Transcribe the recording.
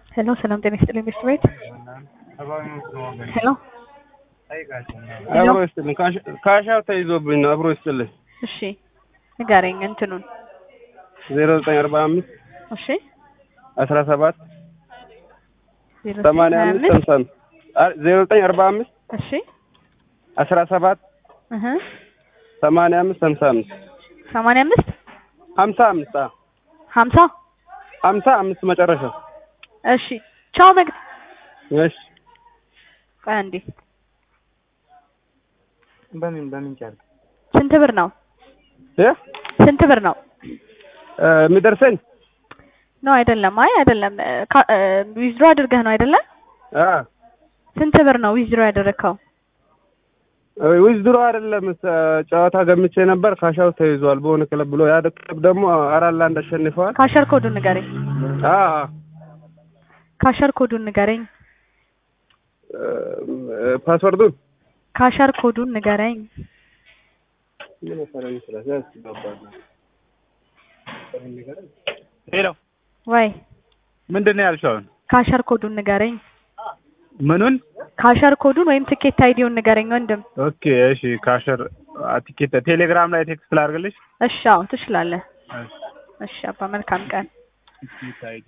ሄሎ ሰላም ጤና ይስጥልኝ ሚስት ቤት ሄሎ አብሮ ይስጥልኝ። ካሻው ተይዞብኝ ነው። አብሮ ይስጥልኝ። እሺ ንገረኝ እንትኑን ዜሮ ዘጠኝ አርባ አምስት እሺ አስራ ሰባት ዜሮ ሰማንያ ሀያ አምስት አምስት ሀምሳ አምስት አ- ዜሮ ዘጠኝ አርባ አምስት እሺ አስራ ሰባት እህ ሰማንያ አምስት ሀምሳ አምስት ሰማንያ አምስት ሀምሳ አምስት አዎ ሀምሳ ሀምሳ አምስት መጨረሻ። እሺ ቻው መግ እሺ ቆይ አንዴ በምን በምን ጨርቅ ስንት ብር ነው እ ስንት ብር ነው እ የሚደርሰኝ ነው አይደለም አይ አይደለም ዊዝድሮ አድርገህ ነው አይደለም አ ስንት ብር ነው ዊዝድሮ ያደረግከው ዊዝድሮ አይደለም ስ- ጨዋታ ገምቼ ነበር። ካሻው ተይዟል በሆነ ክለብ ብሎ ያ ክለብ ደግሞ አራት ለአንድ አሸንፈዋል። ካሸር ኮዱን ንገረኝ አ ካሸር ኮዱን ንገረኝ እ ፓስወርዱን ካሸር ኮዱን ንገረኝ ሄሎ ወይ ምንድን ነው ያልሽው አሁን ካሸር ኮዱን ንገረኝ ምኑን ካሸር ኮዱን ወይም ትኬት አይዲውን ንገረኝ ወንድም ኦኬ እሺ ካሸር ቲኬት ቴሌግራም ላይ ቴክስት ላድርግልሽ እሺ አዎ ትችላለህ እሺ አባ መልካም ቀን ቲኬት አይዲ